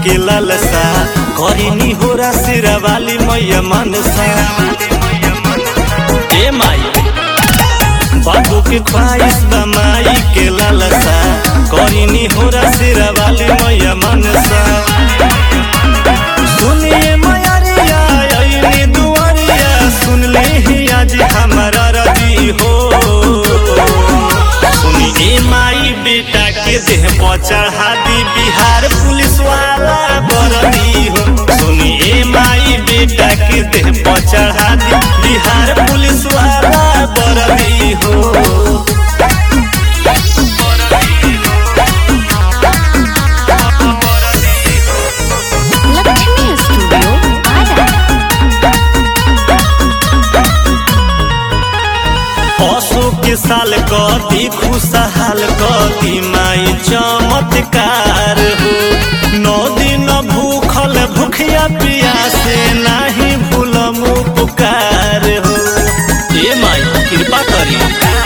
के लालसा करिनी होरा सिरा वाली मैया मनसा ए माई बाबू के ख्वाहिश बा माई के लालसा करिनी होरा सिरा वाली मैया मनसा सुनिए मयरिया अइनी दुआरिया सुन ले ही आज हमारा रजी हो सुनिए माई बेटा के देह पर चढ़ा दी बिहार पुलिस वाला बरदी हो सुनिए माई बेटा के देह पर चढ़ा दी बिहार पुलिस वाला बरदी हो लक्ष्मी स्टूडियो आरा पशु के साल कति खुशहाल कति माई चमत्कार हो नौ दिन भूखल भूखिया पियासे नाही भूलम पुकार हो ए माई कृपा करी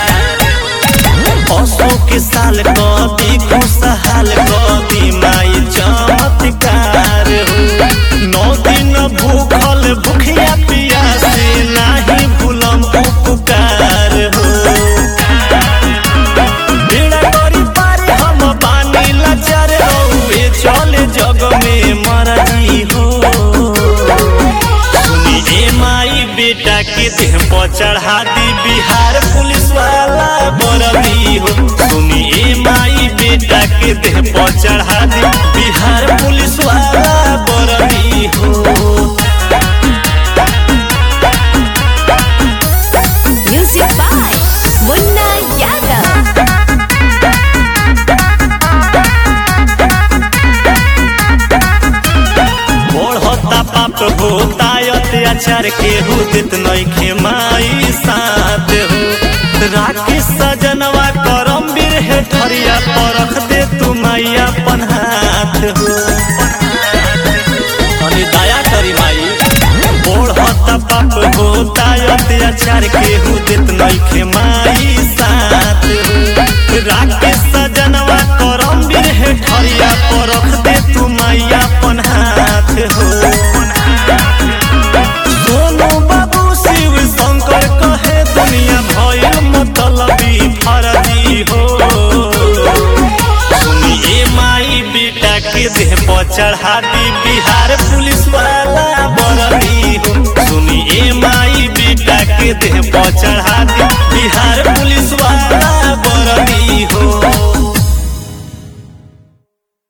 पशु के साल कति खुशहाल कति माई चमत्कार हो नौ दिन भूखल भूखिया पियासे नाही भूलम पुकार हो बेड़ा करी पारे हम बानी लाचार रहुए चले जग में मरजी हो सुनी ए माई बेटा के देह पर चढ़ा दी बिहार पुलिस वाला बरदी हो सुनी ए माई बेटा के देह पर चढ़ा दी बिहार पुलिस वाला बरदी हो म्यूजिक बाय मुन्ना यादव बढ़ता पाप होता अत्याचार के हुदित नइखे माई साथ हो राखी सजनवा करम बीर हे ठरिया परख दे तू मैया अपन हाथ हो अरे दया करी माई बढ़ता पाप होता अत्याचार के हुदित नइखे माई साथ हो राखी सजनवा करम बीर हे ठरिया परख दे तू मैया अपन हाथ हो सोनू बाबू शिव शंकर कहे दुनिया भयल मतलबी फरजी हो सुनिए माई बेटा के देह पर चढ़ा दी बिहार पुलिस वाला बरदी हो सुनिए माई बेटा के देह पर चढ़ा दी बिहार पुलिस वाला